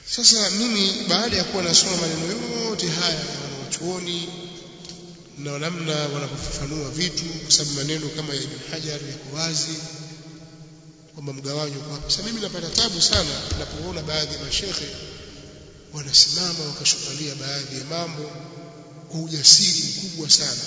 sasa mimi baada ya kuwa nasoma maneno yote haya ya wanachuoni na namna wanavyofafanua vitu kwa sababu maneno kama ya Ibn Hajar yako wazi kwamba mgawanyo kwa sasa mimi napata tabu sana ninapoona baadhi ya mashehe wanasimama wakashukalia baadhi ya mambo kwa ujasiri mkubwa sana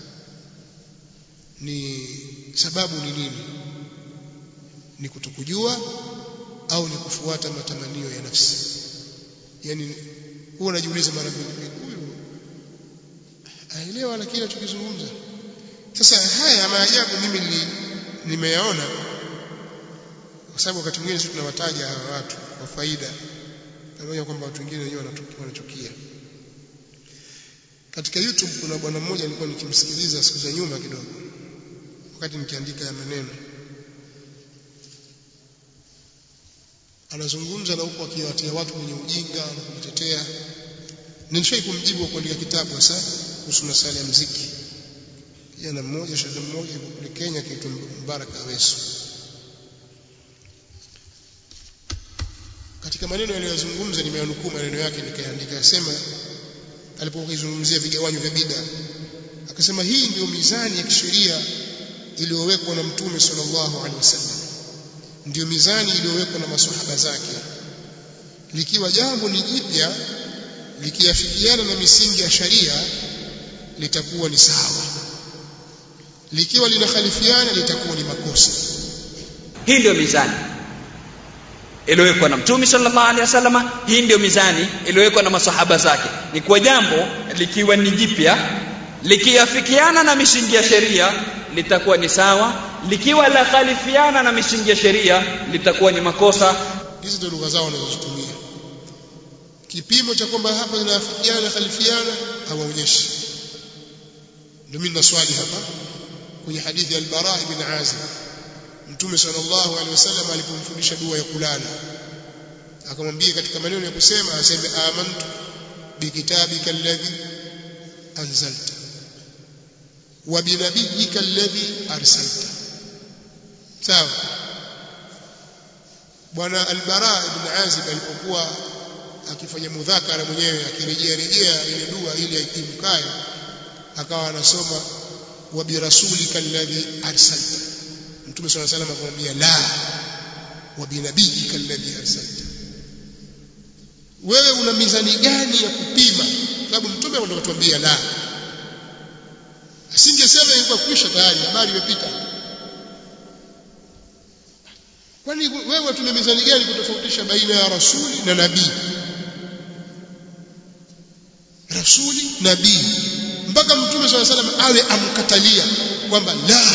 ni sababu ni nini ni kutokujua au ni kufuata matamanio ya nafsi yani huwa najiuliza mara mbili huyu aelewa lakini anachokizungumza sasa haya maajabu mimi nimeyaona kwa sababu wakati mwingine sisi tunawataja hawa watu kwa faida pamoja kwamba watu wengine wenyewe wanachukia katika YouTube kuna bwana mmoja nilikuwa nikimsikiliza siku za nyuma kidogo wakati nikiandika ya maneno anazungumza na huko akiwatia watu kwenye ujinga na kujitetea nilishai kumjibu kwa kuandika kitabu sasa kuhusu masala ya muziki kijana mmoja shekhe mmoja yuko kule Kenya kiitwa Mbaraka Aweso katika maneno aliyozungumza nimeyanukuu maneno yake nikaandika yasema alipokizungumzia vigawanyo vya bid'a akasema hii ndio mizani ya kisheria iliyowekwa na mtume sallallahu alaihi wasallam ndio mizani iliyowekwa na maswahaba zake likiwa jambo ni jipya likiafikiana na misingi ya sharia litakuwa ni sawa likiwa linakhalifiana litakuwa ni makosa hii ndio mizani iliyowekwa na mtume sallallahu alaihi wasallam hii ndio mizani iliyowekwa na masahaba zake ni kwa jambo likiwa ni jipya likiafikiana na misingi ya sheria litakuwa ni sawa likiwa la khalifiana na misingi ya sheria litakuwa ni makosa hizi ndio lugha zao wanazozitumia kipimo cha kwamba hapa inaafikiana khalifiana hawaonyeshi ndio mimi naswali hapa kwenye hadithi ya al-Bara ibn Azib Mtume sallallahu alaihi wasallam alipomfundisha dua ya kulala akamwambia katika maneno ya kusema aseme amantu bikitabika alladhi anzalta wa binabiyyika alladhi arsalta sawa bwana al-Bara ibn Azib alipokuwa akifanya mudhakara mwenyewe akirejea rejea ile dua ili ikimkae akawa anasoma wa birasulika alladhi arsalta mtume swalla salam akamwambia la wa binabiyika alladhi arsalta wewe una mizani gani ya kupima sababu mtume ndo katuambia la asingesema ilikuwa kwisha tayari habari imepita kwani wewe tuna mizani gani kutofautisha baina ya rasuli na nabii rasuli nabii mpaka mtume swalla salam awe amkatalia kwamba la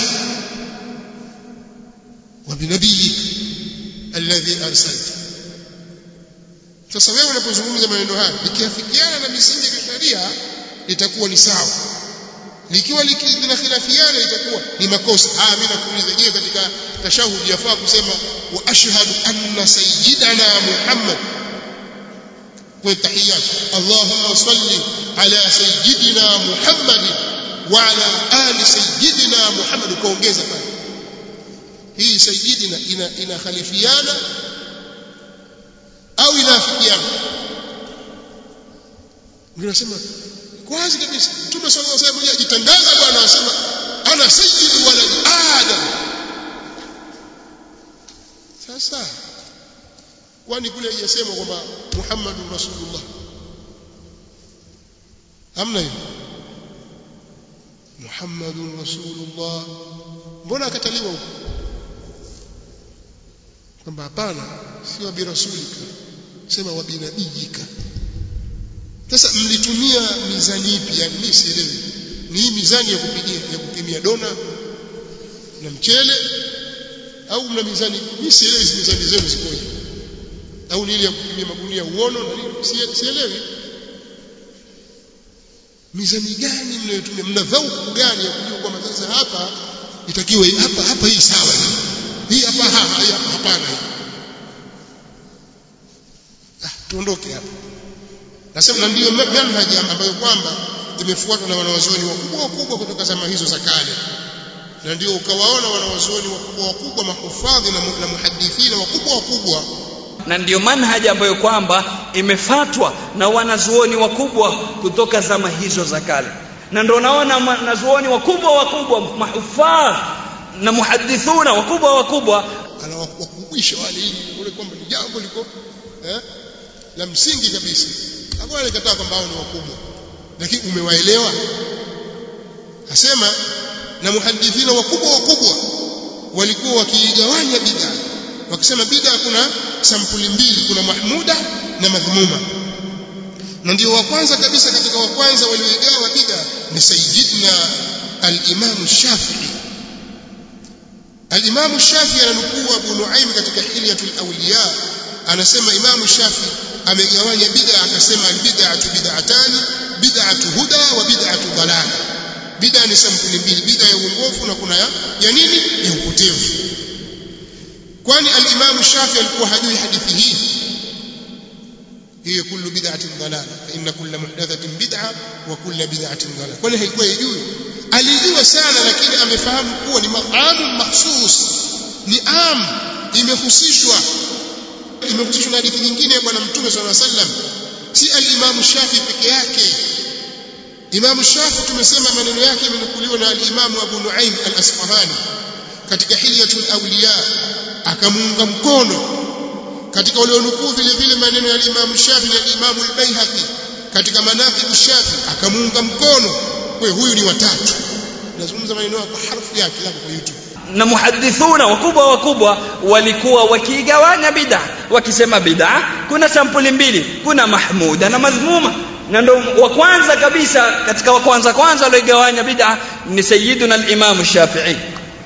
وبنبيك الذي ارسلت sasa wewe unapozungumza maneno haya likiafikiana na misingi ya sheria litakuwa ni sawa likiwa linakhilafiana itakuwa ni makosa ah mimi nakuuliza je katika tashahudi yafaa kusema wa ashhadu anna sayyidana muhammad kwa tahiyat allahumma salli ala sayyidina muhammad wa ala ali sayyidina muhammad kaongeza pale hii sayyidina ina inakhalifiana au inaafikiana unasema kwanza kabisa mtume sallallahu alaihi wasallam ajitangaza bwana anasema ana sayyidu walad adam sasa kwani kule haijasema kwamba muhammadur rasulullah hamna hiyo muhammadur rasulullah mbona akataliwa huko kwamba hapana si wa birasulika sema wa binabiyika sasa mlitumia mizani ipi yani mimi sielewi ni hii mizani ya kupigia ya kupimia dona na mchele au mna mizani mimi sielewi hizi mizani zenu zikoje au ni ile ya kupimia magunia uono na nini sielewi mizani gani mnayotumia mna dhauku gani ya kujua kwamba sasa hapa itakiwe hapa hapa hii sawa hii hapa hapana ah tuondoke hapa nasema na ndiyo manhaji ambayo kwamba imefuatwa na wanawazuoni wakubwa wakubwa kutoka zama hizo za kale na ndio ukawaona wanawazuoni wakubwa wakubwa mahufadhi na, na muhadithina wakubwa wakubwa na ndiyo manhaji ambayo kwamba imefatwa na wanazuoni wakubwa kutoka zama hizo za kale na ndio naona wanazuoni wakubwa wakubwa mahufadh na muhadithuna wakubwa wakubwa anawakumbusha wale ili ule kwamba ni jambo liko eh, la msingi kabisa hapo alikataa kwamba hao ni wakubwa lakini umewaelewa asema na muhadithina wakubwa wakubwa walikuwa wakiigawanya bid'a wakisema bid'a kuna sampuli mbili kuna mahmuda na madhmuma na ndio wa kwanza kabisa katika wa kwanza walioigawa bid'a ni sayyidina al-Imam Shafi'i al-Imam Shafi'i ananukuu Abu Nuaim katika Hilyatul Awliya anasema Imam Shafi'i amegawanya bid'a akasema al-bid'atu bid'atani bid'atu huda wa bid'atu dalala bid'a ni sampuli mbili bid'a ya uongofu na kuna ya, ya nini ya upotevu kwani al-Imam Shafi alikuwa hajui hadithi hii hiyo kullu bid'atin dalala fa inna kulla muhdathatin bid'a wa kulla bid'atin dalala kwani haikuwa yajui alijua sana lakini amefahamu kuwa ni maamu mahsus ni am imehusishwa imehusishwa na hadithi nyingine ya bwana mtume sallallahu alaihi wasallam si al-Imam Shafi peke yake Imam Shafi tumesema maneno yake yamenukuliwa na al-Imam Abu Nuaim al-Asfahani katika Hilyatul Awliya akamuunga mkono katika walionukuu vile vile maneno ya Imam Shafi na Imam al-Baihaqi katika manaqib Shafi akamuunga mkono kwa huyu ni watatu nazungumza maneno kwa harfu yake hapo kwa YouTube na muhadithuna wakubwa wakubwa walikuwa wakiigawanya bid'a wakisema bid'a kuna sampuli mbili kuna mahmuda na madhmuma na ndo wa kwanza kabisa katika wa kwanza kwanza walioigawanya bid'a ni sayyiduna al-Imam Shafi'i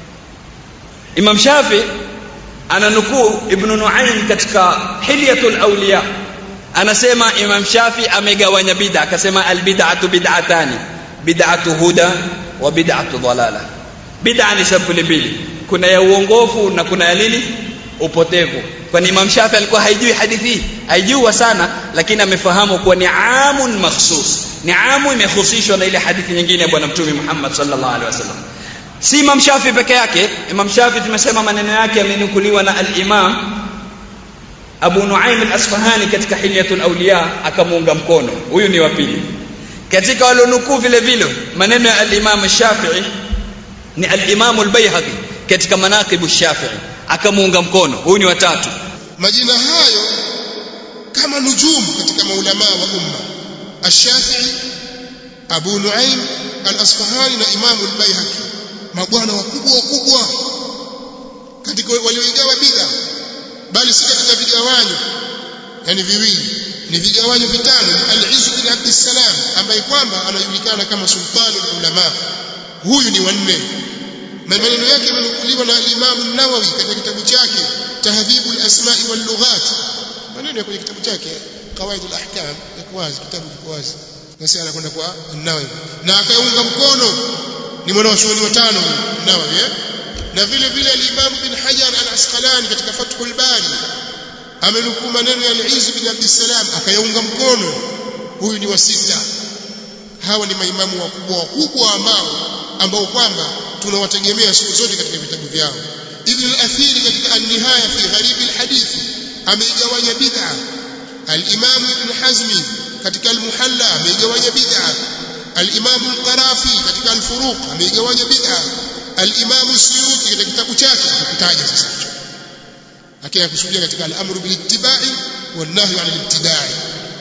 Imam Shafi ananukuu Ibn Nuaym katika Hilyatul Awliya anasema Imam Shafi amegawanya bid'a akasema al-bid'atu bid'atani bid'atu huda wa bid'atu dalala bid'a ni sampuli mbili kuna ya uongofu na kuna ya nini upotevu kwani Imam Shafi alikuwa haijui hadithi haijua sana lakini amefahamu kuwa ni amun makhsus ni amu imehusishwa na ile hadithi nyingine ya bwana mtume Muhammad sallallahu alaihi wasallam si Imam Shafi peke yake Imam Shafi tumesema maneno yake yamenukuliwa na al-Imam Abu Nuaim al-Asfahani katika Hilyatul Awliya akamuunga mkono huyu ni wa pili katika walionukuu vile vile maneno ya al-Imam Shafi'i ni al-Imam al-Baihaqi katika manaqib Shafi'i akamuunga mkono huyu ni watatu majina hayo kama nujumu katika maulama wa umma Ash-Shafi'i Abu Nuaim al-Asfahani na Imam al-Baihaqi mabwana wakubwa wakubwa katika walioigawa bid'a bali si katika vigawanyo yani viwili ni vigawanyo vitano al-Izz bin Abd salam ambaye kwamba anajulikana kama sultanul ulama huyu ni wanne maneno yake yamenukuliwa na al-Imam an-Nawawi katika kitabu chake Tahdhibul Asma'i wal Lughat maneno kwenye kitabu chake Qawaidul Ahkam yako wazi kitabu kiko wazi basi anakwenda kwa an-Nawawi na akaunga mkono ni mwanachuoni watano Nawawi eh? na vile vile al-Imam bin Hajar al-Asqalani katika Fathul Bari amenukuu maneno ya al-Izz bin Abd salam akayaunga mkono huyu ni wa sita hawa ni maimamu wakubwa wakubwa ambao ambao kwamba tunawategemea siku zote katika vitabu vyao Ibn al-Athir katika an-Nihaya fi Gharib al-Hadith ameigawanya bid'a al-Imam Ibn Hazmi katika al-Muhalla ameigawanya bid'a al-Imam al-Qarafi katika al-Furuq ameigawanya bid'a al-Imam Suyuti katika kitabu chake kitaja sasa hicho lakini akusudia katika al-amru bil ittiba'i wan nahyu 'anil ibtida'i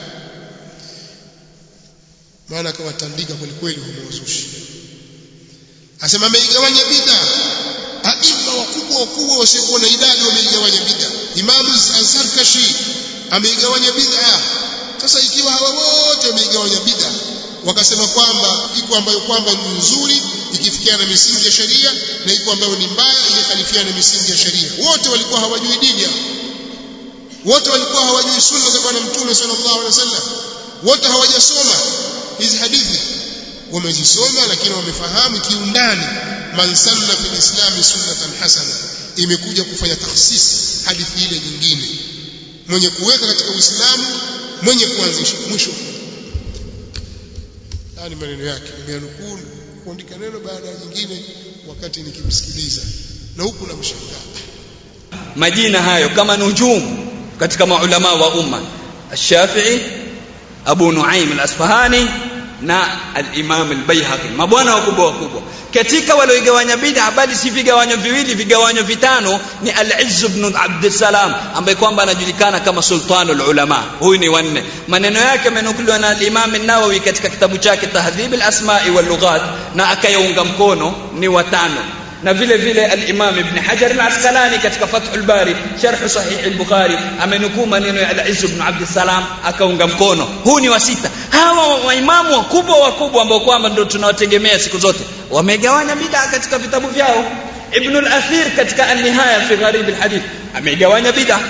maana akawatandika kweli kweli wamewazushi asema ameigawanya bid'a aima wakubwa wakubwa wasiokuwa na idadi wameigawanya bid'a Imam Az-Zarkashi ameigawanya bid'a sasa ikiwa hawa wote wameigawanya bid'a wakasema kwamba iko ambayo kwamba ni nzuri ikifikiana na misingi ya sheria na iko ambayo ni mbaya ikikhalifiana na misingi ya sheria wote walikuwa hawajui dini wote walikuwa hawajui sunna za bwana mtume sallallahu alaihi wasallam wote hawajasoma hizi hadithi wamezisoma lakini wamefahamu kiundani man sanna fil islam sunnatan hasana imekuja kufanya takhsis hadithi ile nyingine mwenye kuweka katika uislamu mwenye kuanzisha mwisho haya ni maneno yake nimeanukuu kuandika neno baada ya nyingine wakati nikimsikiliza na huku namshangaa majina hayo kama nujumu katika maulama wa umma الشافعي أبو نعيم الأصفهاني na al-Imam al-Baihaqi mabwana wakubwa wakubwa katika walioigawanya bid'a bali si vigawanyo viwili vigawanyo vitano ni al-Izz ibn Abd salam ambaye kwamba anajulikana kama sultanul ulama huyu ni wanne maneno yake yamenukuliwa na al-Imam an-Nawawi katika kitabu chake Tahdhib al-Asma'i wal Lughat na akayaunga mkono ni watano na vile vile al-Imam Ibn Hajar al-Asqalani katika Fathul Bari sharh sahih al-Bukhari amenukuu maneno ya al-Izz ibn Abd salam akaunga mkono huu ni wa sita hawa waimamu wakubwa wakubwa ambao kwamba ndio tunawategemea siku zote wamegawanya bid'a katika vitabu vyao Ibn al-Athir katika an-Nihaya fi Gharib al-Hadith amegawanya bid'a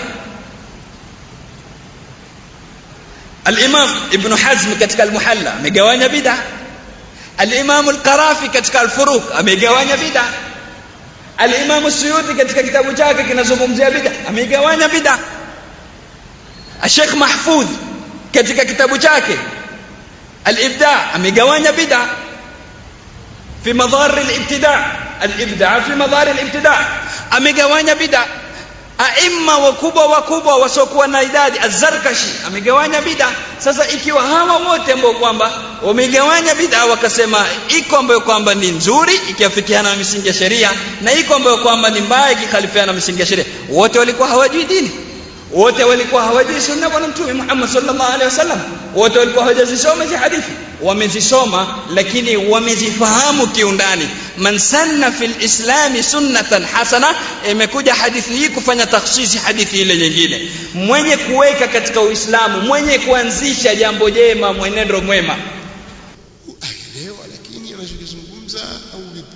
al-Imam Ibn Hazm katika al-Muhalla amegawanya bid'a al-Imam al-Qarafi katika al-Furuq amegawanya bid'a al-Imam Suyuti katika kitabu chake kinazungumzia bid'a amegawanya bid'a Sheikh Mahfudh katika kitabu chake al-Ibda' amegawanya bid'a fi madhar al-ibtida' al-ibda' fi madhar al-ibtida' amegawanya bid'a aima wakubwa wakubwa wasiokuwa na idadi az-Zarkashi amegawanya bid'a sasa ikiwa hawa wote ambao kwamba wamegawanya bid'a wakasema iko ambayo kwamba ni nzuri ikiafikiana na misingi ya sheria na iko ambayo kwamba ni mbaya ikikhalifiana na misingi ya sheria wote walikuwa hawajui dini wote walikuwa hawajui sunna bwana mtume Muhammad sallallahu alaihi wasallam wote walikuwa hawajazisoma hizi hadithi wamezisoma lakini wamezifahamu kiundani man sanna fil islami sunnatan hasana imekuja hadithi hii kufanya takhsisi hadithi ile nyingine mwenye kuweka katika uislamu mwenye kuanzisha jambo jema mwenendo mwema aelewa lakini anachokizungumza au vipi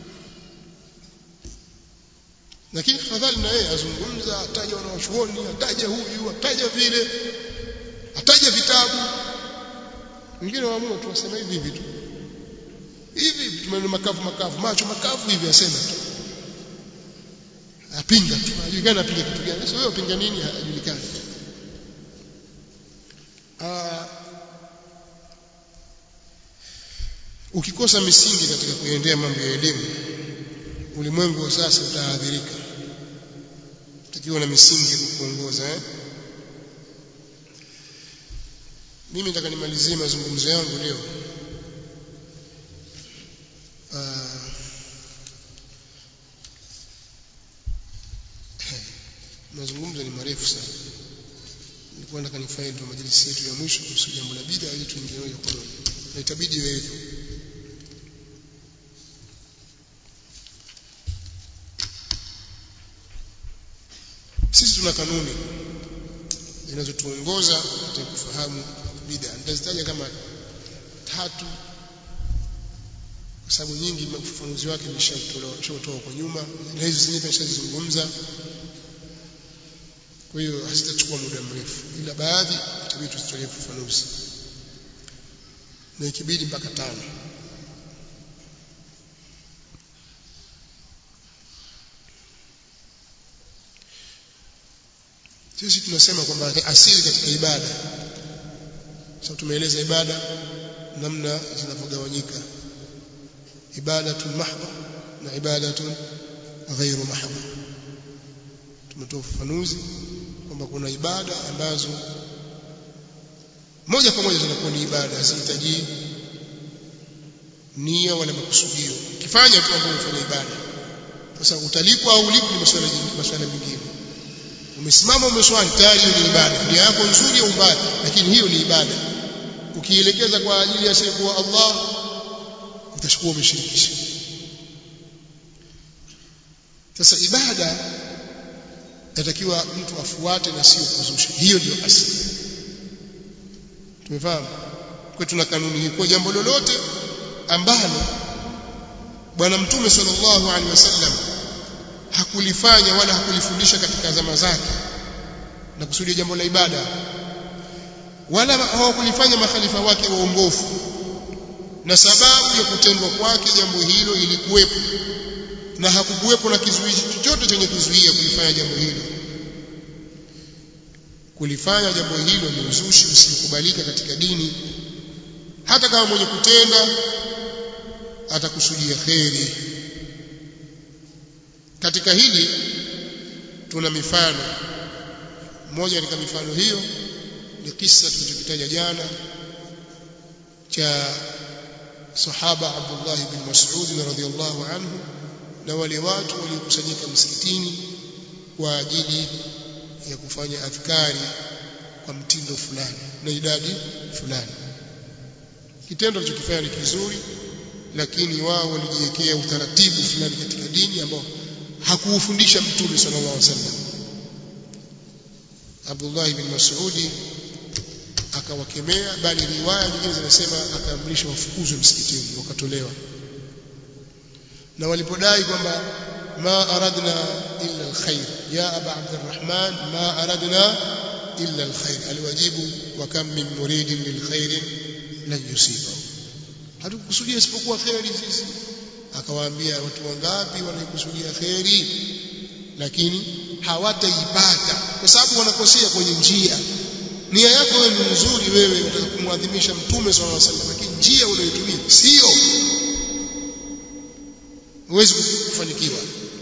lakini fadhali na yeye azungumza ataja wanawachuoni ataja huyu ataja vile ataja vitabu wengine waamua tu wasema hivi hivi tu hivi maneno makavu makavu macho makavu hivi asema tu apinga tu hajulikani apinga kitu gani sasa wewe upinga nini hajulikani ah ukikosa misingi katika kuendea mambo ya elimu ulimwengu wa sasa utaadhirika tukiwa na misingi kukuongoza eh? mimi nataka nimalizie mazungumzo yangu leo uh, mazungumzo ni marefu sana nilikuwa nataka nifanye ndio majlisi yetu ya mwisho kuhusu jambo la bid'a ili tuingie moja kwa moja na itabidi iwe hivyo sisi tuna kanuni zinazotuongoza katika kufahamu bid'a nitazitaja kama tatu kwa sababu nyingi ufafanuzi wake nimeshatoa kwa nyuma na hizo zingine nimeshazizungumza kwa hiyo hazitachukua muda mrefu ila baadhi itabidi tuzitolee ufafanuzi na ikibidi mpaka tano sisi tunasema kwamba asili katika ibada sasa tumeeleza ibada namna zinavyogawanyika ibadatun mahdha na ibadatun ghairu mahdha tumetoa ufafanuzi kwamba kuna ibada ambazo moja kwa moja zinakuwa ni ibada hazihitaji nia wala makusudio ukifanya tu ambapo umefanya ibada sasa utalipwa au ulipwi ni masuala masuala mengine umesimama umeswali tayari hiyo ni ibada nia yako nzuri au mbaya lakini hiyo ni ibada ukielekeza kwa ajili ya siku Allah utachukua umeshirikisha sasa ibada inatakiwa mtu afuate na sio kuzusha hiyo ndio asili tumefahamu kwa tuna kanuni hii kwa jambo lolote ambalo bwana mtume sallallahu alaihi wasallam hakulifanya wala hakulifundisha katika zama zake na kusudia jambo la ibada wala hawakulifanya makhalifa wake waongofu na sababu ya kutendwa kwake jambo hilo ilikuwepo na hakukuwepo na kizuizi chochote chenye kuzuia kulifanya jambo hilo kulifanya jambo hilo ni uzushi usikubalika katika dini hata kama mwenye kutenda atakusudia kheri katika hili tuna mifano moja katika mifano hiyo ni kisa tulichokitaja jana cha sahaba Abdullah bin Mas'ud radhiyallahu anhu na wale watu waliokusanyika msikitini kwa ajili ya kufanya adhkari kwa mtindo fulani na idadi fulani kitendo alichokifanya ni kizuri lakini wao walijiwekea utaratibu fulani katika dini ambao hakuufundisha mtume sallallahu alaihi wasallam Abdullah ibn Mas'udi akawakemea bali riwaya nyingine zinasema akaamrisha wafukuzwe msikitini wakatolewa na walipodai kwamba ma aradna illa alkhair ya aba abdurrahman ma aradna illa alkhair aliwajibu wa kam min muridin lilkhair lan yusibahu hatukukusudia isipokuwa khairi sisi akawaambia watu wangapi wanaikusudia khairi lakini hawataipata kwa sababu wanakosea kwenye njia nia yako wewe ni nzuri wewe unataka kumwadhimisha mtume sallallahu alaihi wasallam lakini njia unayotumia sio huwezi kufanikiwa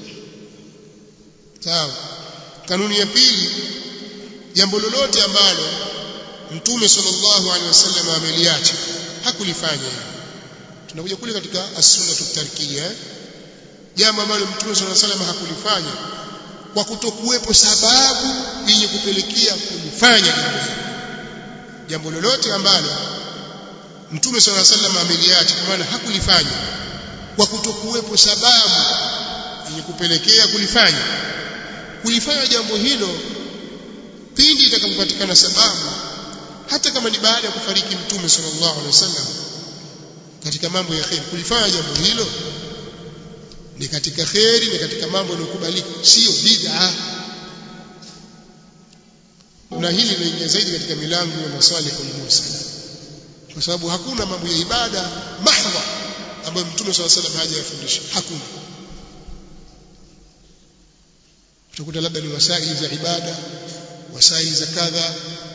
sawa kanuni ya pili jambo lolote ambalo mtume sallallahu alaihi wasallam ameliacha hakulifanya tunakuja kule katika as-sunna tarkiya jambo ambalo mtume sallallahu alaihi wasallam hakulifanya kwa kutokuwepo sababu yenye kupelekea kulifanya jambo hilo jambo lolote ambalo mtume sallallahu alaihi wasallam ameliacha kwa maana hakulifanya kwa kutokuwepo sababu yenye kupelekea kulifanya kulifanya jambo hilo pindi itakapopatikana sababu hata kama ni baada ya kufariki mtume sallallahu alaihi wasallam katika mambo ya khair kulifanya jambo hilo ni katika khairi ni katika mambo yanayokubalika sio bid'a na hili linaingia zaidi katika milango ya masalihul mursala kwa sababu hakuna mambo ya ibada mahdha ambayo mtume swalla salam hajayafundisha hakuna utakuta labda ni wasaili za ibada wasaili za kadha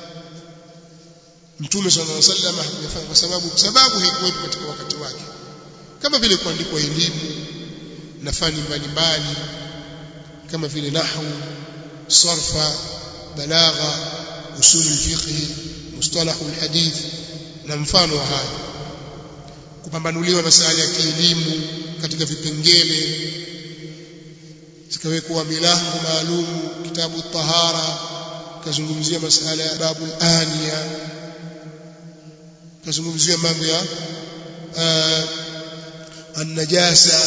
mtume swalla alaihi wasallam hakuyafanya kwa sababu sababu haikuwepo katika wakati wake kama vile kuandikwa elimu na fani mbalimbali kama vile nahwu sarfa balagha usul fiqh mustalah alhadith na mfano wa haya kupambanuliwa masala ya kielimu katika vipengele zikawekwa milango maalum kitabu tahara kazungumzia masala ya babul aniya kazungumzia mambo ya an-najasa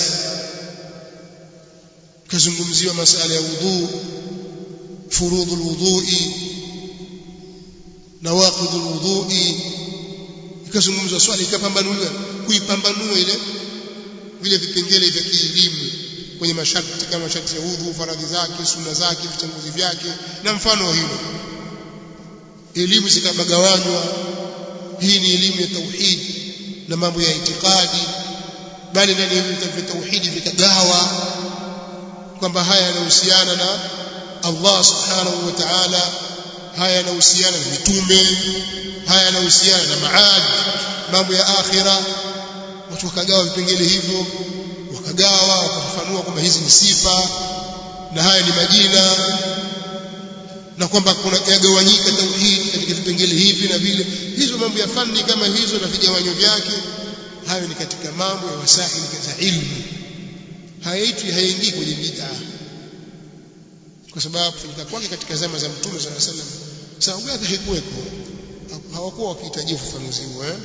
kazungumziwa masala ya wudhu furudhu alwudhu'i nawaqidhu alwudhu'i ikazungumzwa swali ikapambanuliwa kuipambanua ile vile vipengele vya kielimu kwenye masharti kama masharti ya udhu faradhi zake sunna zake vitanguzi vyake na mfano wa hilo elimu zikabagawanywa hii ni elimu ya tauhid na mambo ya itikadi bali ndani ya vitabu vya tauhidi vikagawa kwamba haya yanahusiana na Allah subhanahu wa ta'ala haya yanahusiana na mitume haya yanahusiana na maad mambo ya akhira watu wakagawa vipengele hivyo wakagawa wakafafanua kwamba hizi ni sifa na haya ni majina na kwamba kuna yagawanyika tauhid katika vipengele hivi na vile hizo mambo ya fani kama hizo na vigawanyo vyake hayo ni katika mambo ya wasaili za ilmu hayaitwi hayaingii kwenye bid'a kwa sababu kufanyika kwake katika zama za mtume sallallahu alaihi wasallam sababu yake haikuweko hawakuwa wakihitaji ufafanuzi huo eh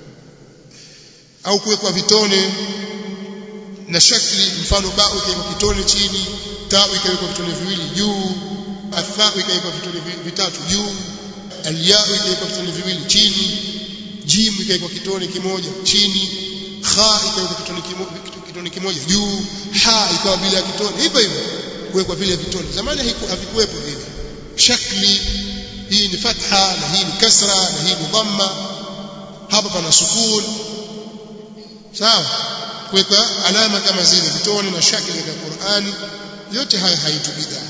au kuwekwa vitone na shakli mfano ba ikawekwa kitone chini ta ikawekwa vitone viwili juu atha ikawekwa vitone vitatu juu alya ikawekwa vitone viwili chini jim ikawekwa kitone kimoja chini kha ikawekwa kitone kimoja kitone kimoja juu ha ikawa bila kitone hivyo hivyo kuwekwa vile vitone zamani havikuwepo vile shakli hii ni fatha na hii ni kasra na hii ni dhamma hapa pana sukun sawa kuweka alama kama zile vitone na shakli katika Qur'ani yote haya haitu bid'a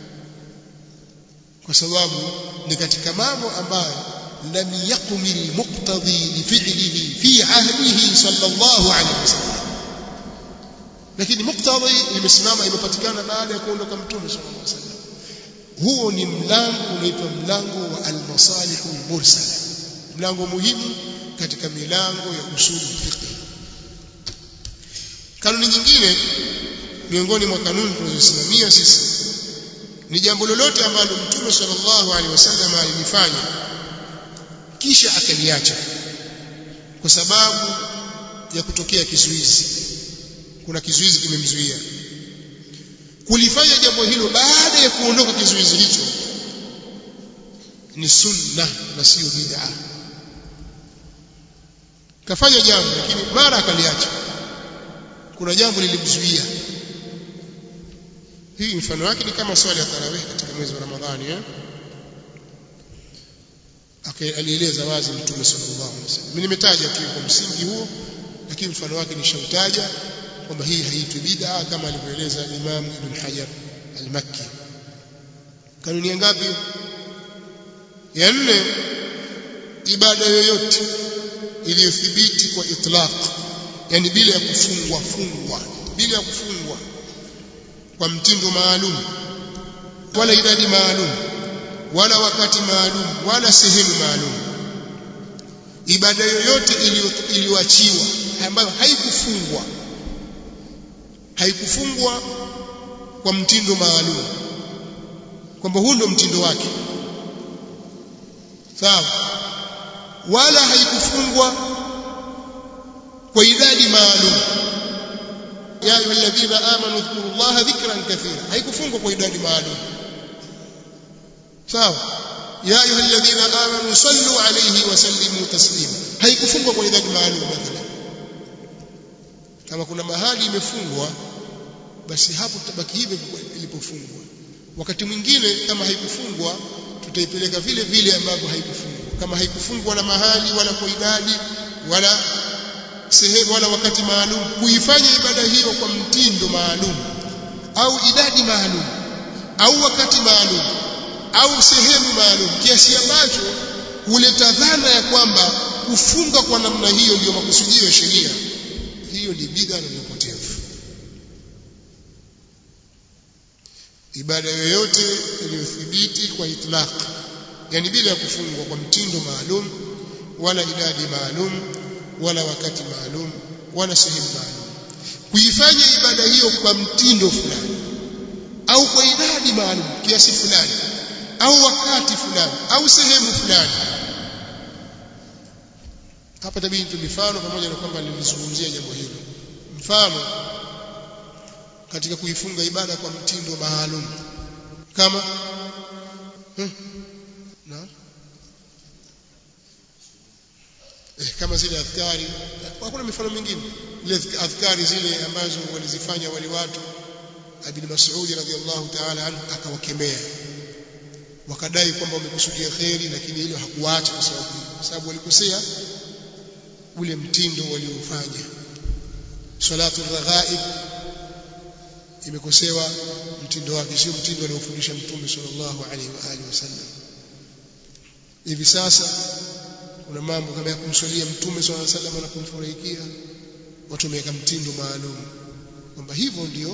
kwa sababu ni katika mambo ambayo lam yaqmil muqtadi li fi'lihi fi ahdihi sallallahu alayhi wasallam lakini muqtadi imesimama imepatikana baada ya kuondoka mtume sallallahu alayhi wasallam huo ni mlango unaitwa mlango wa al-masalih al-mursala mlango muhimu katika milango ya usul fiqh kanuni nyingine miongoni mwa kanuni tunazosimamia sisi ni jambo lolote ambalo mtume sallallahu alaihi wasallam alilifanya kisha akaliacha kwa sababu ya kutokea kizuizi kuna kizuizi kimemzuia kulifanya jambo hilo baada ya kuondoka kizuizi hicho ni sunna na sio bid'a kafanya jambo lakini mara akaliacha kuna jambo lilimzuia hii mfano wake ni kama swali ya tarawih katika mwezi wa Ramadhani eh alieleza wazi mtume sallallahu alaihi wasallam mimi nimetaja tu kwa msingi huo lakini mfano wake nishautaja kwamba hii haitwi bid'a kama alivyoeleza Imam Ibn Hajar al-Makki kanuni ya ngapi ya nne ibada yoyote iliyothibiti kwa itlaq yani bila ya kufungwa fungwa bila ya kufungwa kwa mtindo maalum wala idadi maalum wala wakati maalum wala sehemu maalum ibada yoyote iliyoachiwa ambayo haikufungwa haikufungwa kwa mtindo maalum kwamba huu ndio mtindo wake sawa wala haikufungwa kwa idadi maalum ya ayyuhalladhina amanu dhkurullaha dhikran kathira haikufungwa kwa idadi maalum sawa ya ayyuhalladhina amanu sallu alayhi wa sallimu taslima haikufungwa kwa idadi maalum mathalan kama kuna mahali imefungwa basi hapo tutabaki hivyo ilipofungwa wakati mwingine kama haikufungwa tutaipeleka vile vile ambavyo haikufungwa kama haikufungwa na mahali wala kwa idadi wala sehemu wala wakati maalum kuifanya ibada hiyo kwa mtindo maalum au idadi maalum au wakati maalum au sehemu maalum kiasi ambacho huleta dhana ya kwamba kufunga kwa namna hiyo ndio makusudio ya sheria hiyo ni bid'a na upotevu ibada yoyote iliyothibiti kwa itlaq yani bila ya kufungwa kwa mtindo maalum wala idadi maalum wala wakati maalum wala sehemu maalum kuifanya ibada hiyo kwa mtindo fulani au kwa idadi maalum kiasi fulani au wakati fulani au sehemu fulani hapa tabidi tu mifano pamoja na kwamba nilizungumzia jambo hilo mfano katika kuifunga ibada kwa mtindo maalum kama hmm, na eh, kama zile adhkari hakuna mifano mingine ile adhkari zile ambazo walizifanya wale watu Ibn Mas'ud radhiallahu ta'ala anhu akawakemea wakadai kwamba wamekusudia kheri lakini hilo hakuacha kwa sababu kwa sababu walikosea ule mtindo waliofanya salatu raghaib imekosewa mtindo wake sio mtindo aliofundisha mtume sallallahu alaihi wa alihi wasallam hivi sasa kuna mambo kama ya kumswalia mtume sallallahu alaihi wasallam na kumfurahikia watu wameweka mtindo maalum kwamba hivyo ndio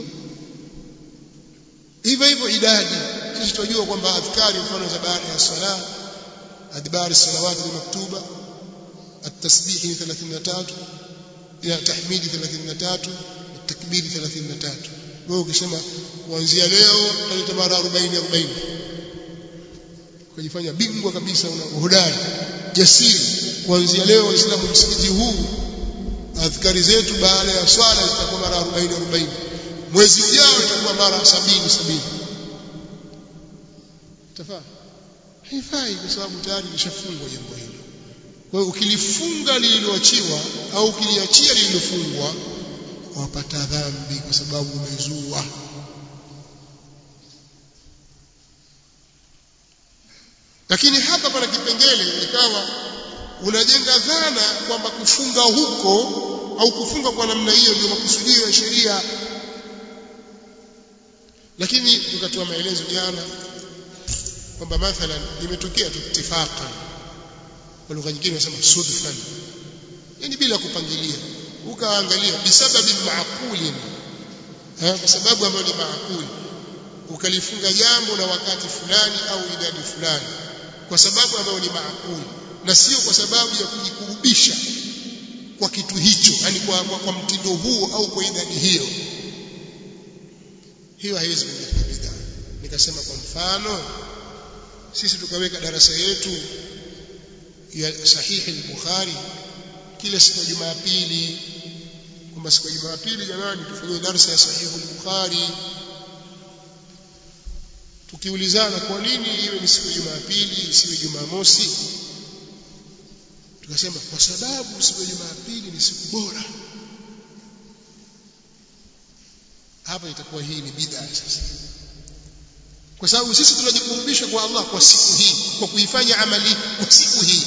hivyo hivyo idadi sisi tunajua kwamba adhkari mfano za baada ya sala adbar salawat maktuba التسبيح 33 ya tahmidi 33 takbiri 33 wewe ukisema kuanzia leo tutaleta mara 40 40 kujifanya bingwa kabisa una uhodari jasiri kuanzia leo waislamu msikiti huu adhkari zetu baada ya swala zitakuwa mara 40 40 mwezi ujao itakuwa mara 70 70 tafaa haifai kwa sababu tayari lishafungwa jambo hilo kwa hiyo ukilifunga lililoachiwa au ukiliachia lililofungwa wapata dhambi kwa sababu umezua lakini hapa pana kipengele ikawa unajenga dhana kwamba kufunga huko au kufunga kwa namna hiyo ndio makusudio ya sheria lakini tukatoa maelezo jana kwamba mathalan imetokea tu ittifaqan kwa lugha nyingine wanasema sudfan yani bila kupangilia ukaangalia bisababi maaquli kwa sababu ambayo ni maaquli ukalifunga jambo na wakati fulani au idadi fulani kwa sababu ambayo ni maakuli na sio kwa sababu ya kujikurubisha kwa kitu hicho yani kwa, kwa, kwa mtindo huo au kwa idadi hiyo hiyo haiwezi kuingia bid'a nikasema kwa mfano sisi tukaweka darasa yetu ya sahihi al-Bukhari kila siku ya Jumapili kwamba siku ya Jumapili jamani tufanye darasa ya sahihi al-Bukhari tukiulizana kwa nini iwe ni siku ya Jumapili isiwe Jumamosi tukasema kwa sababu siku ya Jumapili ni siku bora hapa itakuwa hii ni bid'a sasa kwa sababu sisi tunajikurubisha kwa Allah kwa siku hii kwa kuifanya amali kwa siku hii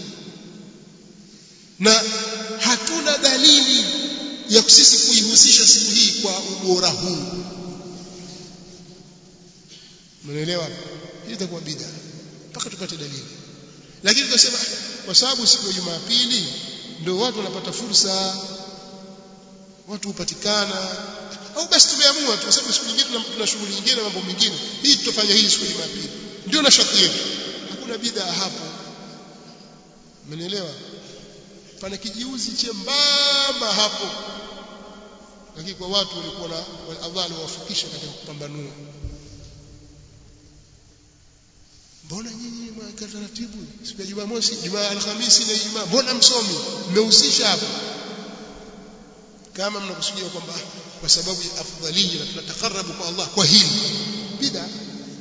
na hatuna dalili ya sisi kuihusisha siku hii kwa ubora huu mnaelewa hii itakuwa bid'a mpaka tupate dalili lakini tukasema kwa sababu siku ya Jumapili ndio watu wanapata fursa watu hupatikana au basi tumeamua tu sababu siku nyingine tuna shughuli nyingine na mambo mengine hii tutafanya hii siku ya Jumapili ndio na shati yetu hakuna bid'a hapo umenielewa pana kijiuzi chembamba hapo lakini kwa watu walikuwa na Allah aliwafikisha katika kupambanua mbona nyinyi mwaka taratibu siku ya Jumamosi Jumaa Alhamisi na Ijumaa mbona msomi mmehusisha hapo kama mnakusudia kwamba kwa sababu ya afdhalia na tunatakarabu kwa Allah kwa hili bid'a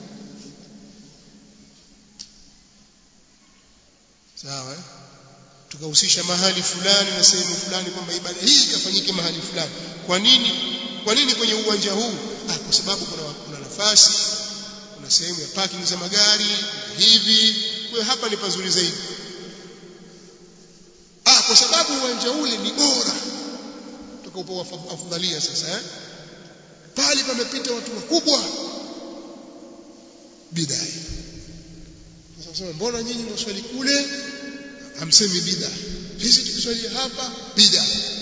sawa eh? tukahusisha mahali fulani na sehemu fulani kwamba ibada hii ikafanyike mahali fulani kwa nini kwa nini kwenye uwanja huu ah, kwa sababu kuna, kuna nafasi kuna sehemu ya parking za magari hivi kwa hapa ni pazuri zaidi ah, kwa sababu uwanja ule ni bora tukaupa afdhalia sasa eh? pale pamepita watu wakubwa bid'a sasa mbona nyinyi mswali kule hamsemi bid'a sisi tukiswali hapa bid'a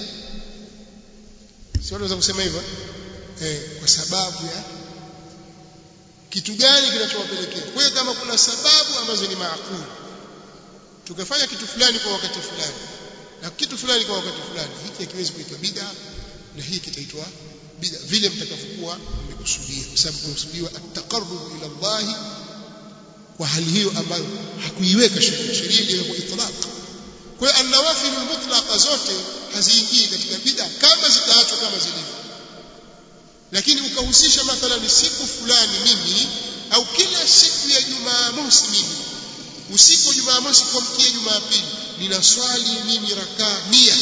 sio unaweza kusema hivyo eh kwa sababu ya kitu gani kinachowapelekea kwa hiyo kama kuna sababu ambazo ni maakuli tukafanya kitu fulani kwa wakati fulani na kitu fulani kwa wakati fulani hiki hakiwezi kuitwa bid'a na hii kitaitwa bid'a vile mtakavyokuwa mmekusudia kwa sababu kusudiwa at-taqarrub ila Allah kwa hali hiyo ambayo hakuiweka sheria sheria iliwekwa itlaq kwa hiyo an-nawafil mutlaqa zote haziingii katika bid'a kama zitaachwa kama zilivyo lakini ukahusisha mathalan siku fulani mimi au kila siku ya Jumamosi mimi usiku wa Jumamosi kuamkia Jumapili ninaswali mimi rakaa mia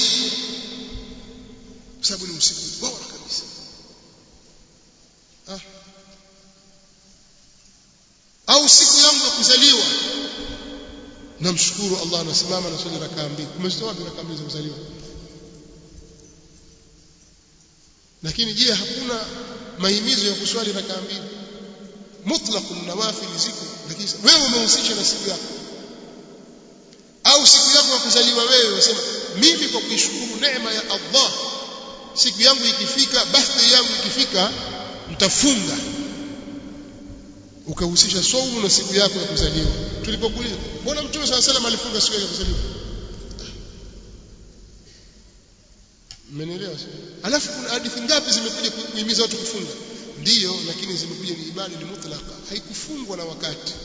kwa sababu ni usiku bora kabisa ah. au siku yangu ya kuzaliwa namshukuru Allah nasimama na swali rakaa mbili umezitoa wapi rakaa mbili za kuzaliwa lakini je hakuna mahimizo ya kuswali rakaa mbili mutlaqun nawafil ziko lakini wewe umehusisha na siku yako au siku yako ya kuzaliwa wewe unasema mimi kwa kuishukuru neema ya Allah siku yangu ikifika birthday yangu ikifika mtafunga ukahusisha saumu na siku yako ya kuzaliwa tulipokuuliza mbona mtume swalla salam alifunga siku yake ya kuzaliwa mmenielewa alafu kuna hadithi ngapi zimekuja kuhimiza watu kufunga ndiyo lakini zimekuja ni ibada ni mutlaka haikufungwa na wakati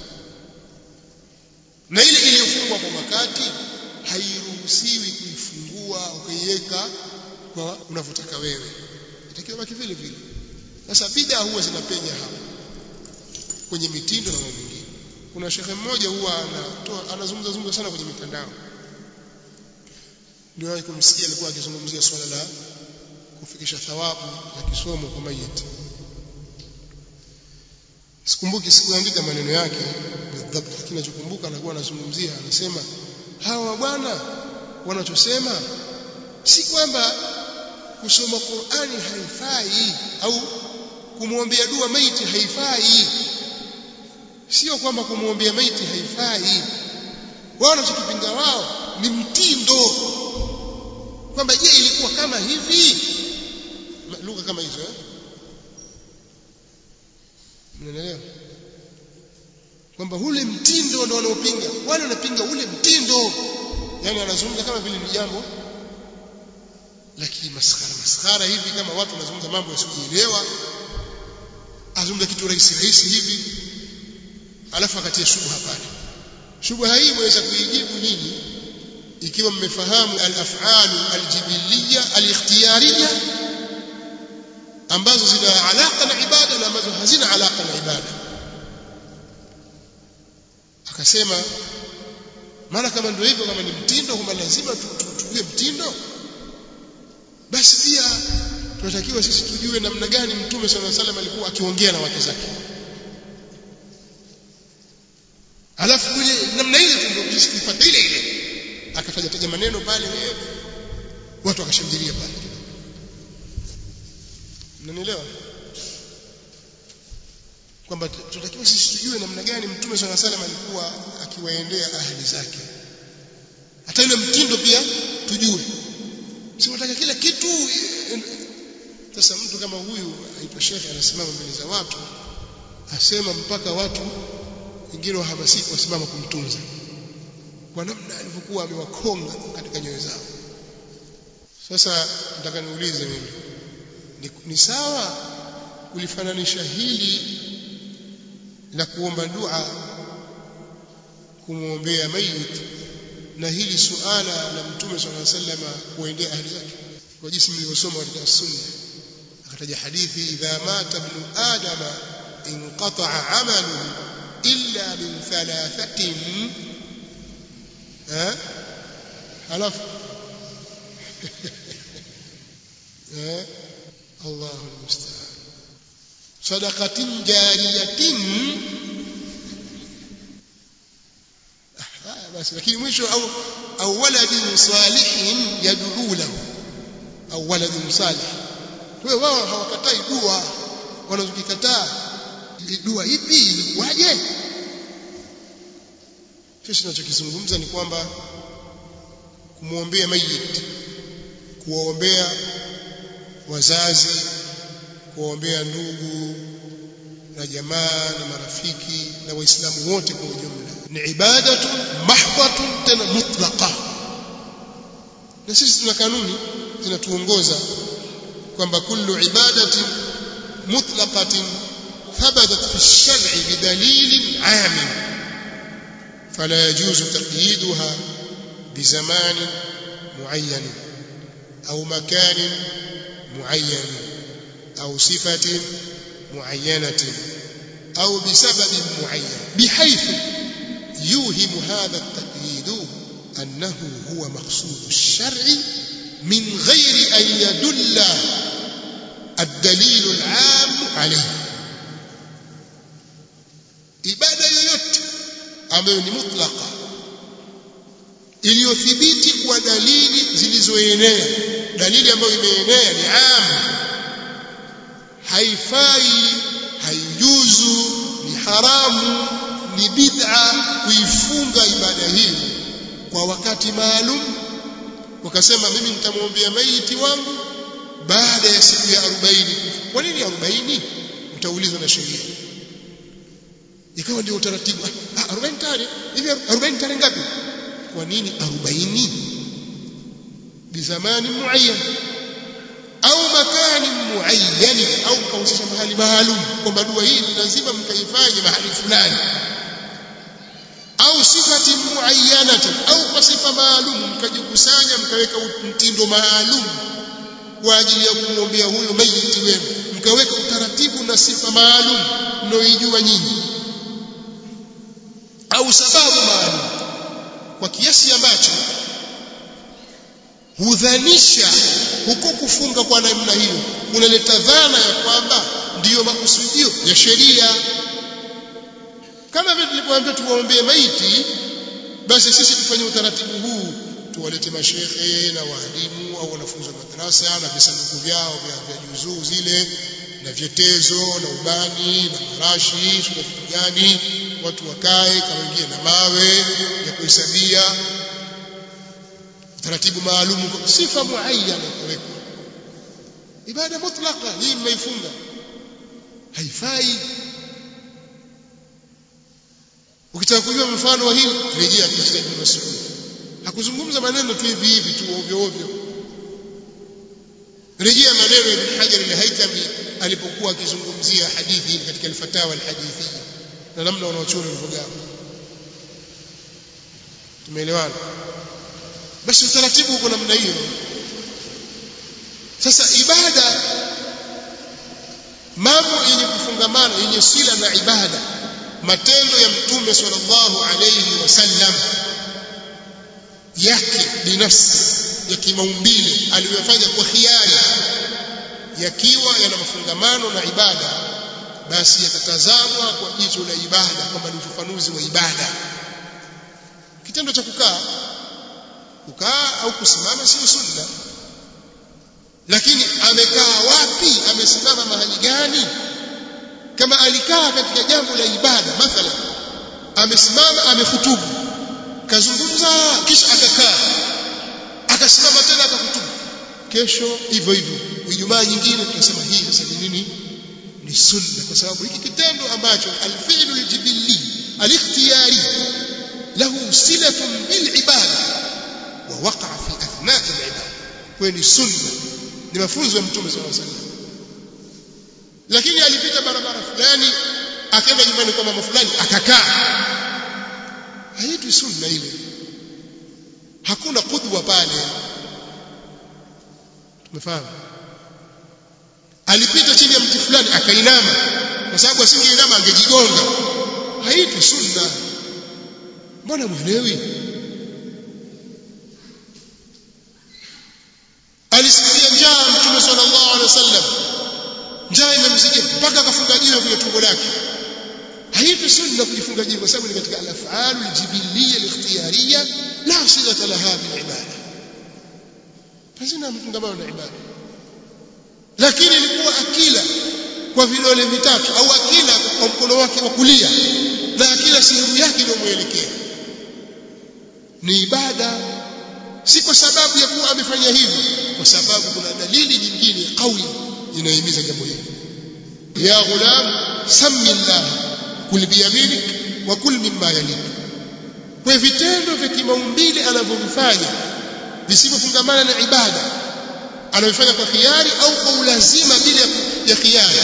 na ile iliyofungwa kwa wakati hairuhusiwi kuifungua ukaiweka kwa unavyotaka wewe itakiwa baki vile vile sasa bid'a huwa zinapenya hapa kwenye mitindo na mambo mengine kuna shekhe mmoja huwa anatoa anazungumza zungumza sana kwenye mitandao ndio kumsikia alikuwa akizungumzia swala la kufikisha thawabu za kisomo kwa mayiti sikumbuki sikuandika maneno yake bidhabt lakini nachokumbuka anakuwa anazungumzia anasema hawa bwana wanachosema si kwamba kusoma Qur'ani haifai au kumwombea dua maiti haifai sio kwamba kumwombea maiti haifai wao wanachokipinga wao ni mtindo kwamba je ilikuwa kama hivi lugha kama hizo eh unaelewa kwamba ule mtindo ndio wanaopinga wale wanapinga ule mtindo yani wanazungumza kama vile ni jambo lakini maskhara maskhara hivi kama watu wanazungumza mambo yasiyoelewa azungumza kitu rahisi rahisi hivi alafu akatia shubha pale shubha hii mweza kuijibu nyinyi ikiwa mmefahamu al-af'alu al-jibiliyya al-ikhtiyariyya ambazo zina alaka na ibada na ambazo hazina alaka na ibada akasema maana kama ndio hivyo kama ni mtindo kwamba lazima tujue mtindo basi pia tunatakiwa sisi tujue namna gani mtume sallallahu alaihi wasallam alikuwa akiongea na wake zake alafu kule namna ile tu ndio sisi tupate ile ile akataja taja maneno pale watu wakashangilia pale mnanielewa kwamba tunatakiwa sisi tujue namna gani mtume swalla salam alikuwa akiwaendea ahli zake hata ile mtindo pia tujue si wataka kila kitu sasa mtu kama huyu aitwa shekhe anasimama mbele za watu asema mpaka watu wengine wahamasika wasimama kumtunza kwa namna alivyokuwa amewakonga katika nyoyo zao sasa nataka niulize mimi ni, ni sawa kulifananisha hili la kuomba dua kumwombea mayit na hili suala la mtume swalla sallam kuendea ahli zake kwa jinsi mlivyosoma katika sunna akataja hadithi idha mata ibn adama inqata'a 'amaluhu illa min thalathatin eh halafu eh Allahu almusta'an sadaqatin jariyatin basi lakini mwisho au au waladin salihin yad'u lahu au waladin salih kwa wao hawakatai dua wanazokikataa dua ipi ilikuwaje sisi tunachokizungumza ni kwamba kumwombea mayit kuwaombea wazazi kuwaombea ndugu na jamaa na marafiki na waislamu wote kwa ujumla ni ibadatu mahdhatu tena mutlaqa na sisi tuna kanuni zinatuongoza kwamba kullu ibadati mutlaqatin thabatat fi ash-shar'i bidalilin 'am فلا يجوز تقييدها بزمان معين أو مكان معين أو صفة معينة أو بسبب معين بحيث يوهم هذا التقييد أنه هو مقصود الشرع من غير أن يدل الدليل العام عليه ibada yoyote ambayo ni mutlaka iliyothibiti kwa dalili zilizoenea dalili ambayo imeenea ni am haifai haijuzu ni haramu ni bid'a kuifunga ibada hii kwa wakati maalum ukasema mimi nitamwombea maiti wangu baada ya siku ya 40 kwa nini 40 utaulizwa na sheria ikawa ndio utaratibu ah 40 tare hivi 40 tare ngapi kwa nini 40 bizamani muayyan au makani muayyan au kausisha mahali maalum kwamba dua hii lazima mkaifanye mahali fulani au sifati muayyanatin au kwa sifa maalum mkajikusanya mkaweka mtindo maalum kwa ajili ya kumwombea huyo maiti wenu mkaweka utaratibu na sifa maalum mnaoijua nyinyi au sababu maalum kwa kiasi ambacho hudhanisha huko kufunga kwa namna hiyo kunaleta dhana ya kwamba ndiyo makusudio ya sheria kama vile tulipoambia tuwaombee maiti basi sisi tufanye utaratibu huu tuwalete mashehe na waalimu au wanafunzi wa madrasa na visanduku vyao vya, vya juzuu zile na vyetezo na ubani na marashi na vitu gani watu wakae kama wengine na mawe ya kuhesabia taratibu maalum kwa sifa muayyana kuwekwa ibada mutlaka hii mmeifunga haifai ukitaka kujua mfano wa hili rejea kisa cha Ibn Mas'ud hakuzungumza maneno tu hivi hivi tu ovyo ovyo rejea maneno ya Ibn Hajar al-Haytami alipokuwa akizungumzia hadithi hii katika al-Fatawa al-Hadithiyya na namna wanaochora walivyogawa tumeelewana basi utaratibu uko namna hiyo sasa ibada mambo yenye kufungamana yenye sila na ibada matendo ya mtume sallallahu alayhi wasallam yake binafsi ya kimaumbile aliyofanya kwa khiari yakiwa yana mafungamano na ibada basi yatatazamwa kwa jicho la ibada kwamba ni ufafanuzi wa ibada kitendo cha kukaa kukaa au kusimama sio sunna lakini amekaa wapi amesimama mahali gani kama alikaa katika jambo la ibada mathalan amesimama amefutubu kazungumza kisha akakaa akasimama tena akafutubu kesho hivyo hivyo ijumaa nyingine tunasema hii sasa ni nini ni sunna kwa sababu hiki kitendo ambacho alfi'lu aljibilli alikhtiyari lahu silatun bil ibada wa waqa'a fi athna'i al-ibada kwa ni sunna ni mafunzo ya mtume sallallahu alaihi wasallam lakini alipita barabara fulani akaenda nyumbani kwa mama fulani akakaa haitwi sunna ile hakuna kudwa pale tumefahamu alipita chini ya mti fulani akainama kwa sababu asingeinama angejigonga haitwi sunna mbona mwelewi alisikia njaa mtume sallallahu alaihi wasallam njaa imemzidia mpaka akafunga jiwe kwenye tumbo lake haitwi sunna kujifunga jiwe kwa sababu ni katika al-af'alu al-jibiliyya al-ikhtiyariyya la silata laha bil ibada hazina mfungamano na ibada lakini ilikuwa akila kwa vidole vitatu au akila kwa mkono wake wa kulia na akila sehemu yake ndio muelekea ni ibada si kwa sababu ya kuwa amefanya hivyo kwa sababu kuna dalili nyingine kauli inahimiza jambo hili ya ghulam sammi llah kul biyaminik wa kul mimma yalik kwa vitendo vya kimaumbile anavyovifanya visivyofungamana na ibada anavifanya kwa khiari au kwa ulazima bila ya khiari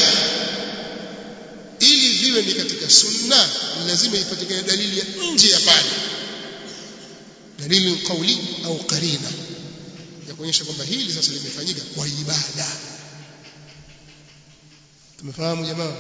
ili viwe ni katika sunna lazima ipatikane dalili ya nje ya pale dalili kauli au qarina ya kuonyesha kwamba hili sasa limefanyika kwa ibada tumefahamu jamaa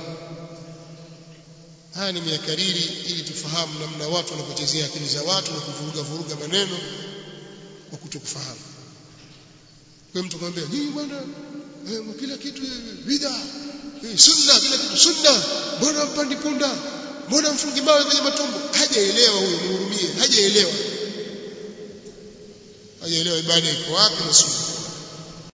haya nimeyakariri ili tufahamu namna watu wanapochezea akili za watu na kuvuruga vuruga maneno kwa kutokufahamu kwa mtu akamwambia nyinyi bwana eh, kila kitu bid'a eh, sunna kila kitu sunna mbona mpandi punda mbona mfungi mawe kwenye matumbo hajaelewa huyo muhurumie hajaelewa hajaelewa ibada iko wapi na sunna